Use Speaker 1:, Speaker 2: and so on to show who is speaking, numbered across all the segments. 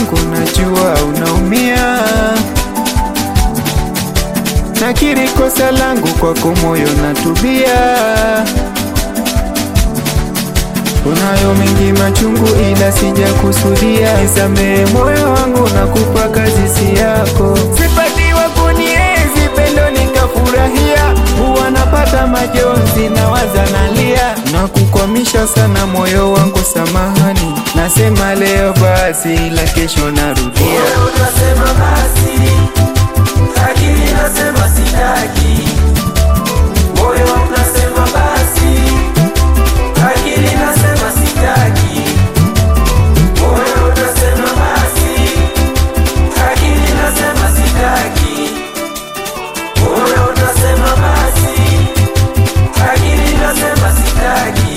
Speaker 1: wangu, najua unaumia. Nakiri kosa langu kwako, moyo natubia. Unayo mengi machungu, ila sijakusudia. Nisamehe moyo wangu, nakupa kazi si yako. Sipatiwa kunienzi pendo nikafurahia, huwa napata majonzi na waza nalia, na kukwamisha sana moyo wangu, samahani. Nasema leo basi, ila kesho narudia.
Speaker 2: Moyo unasema basi, akili nasema sitaki. Moyo unasema basi, akili nasema sitaki. Moyo unasema basi, akili nasema sitaki. Moyo unasema basi, akili nasema sitaki.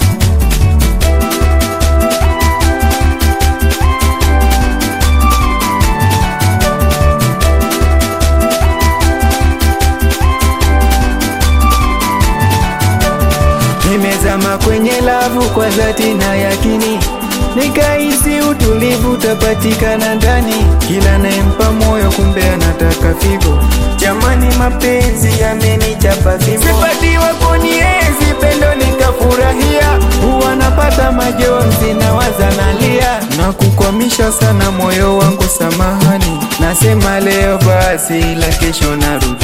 Speaker 1: Nimezama kwenye lavu kwa dhati na yakini, nikahisi utulivu utapatikana ndani. Kila nayempa moyo, kumbe anataka figo. Jamani, mapenzi yamenichapa fimbo. Sipatiwa kunienzi pendo nikafurahia, huwa napata majonzi na waza nalia, na kukwamisha sana moyo wangu, samahani. Nasema leo basi, ila kesho narudia.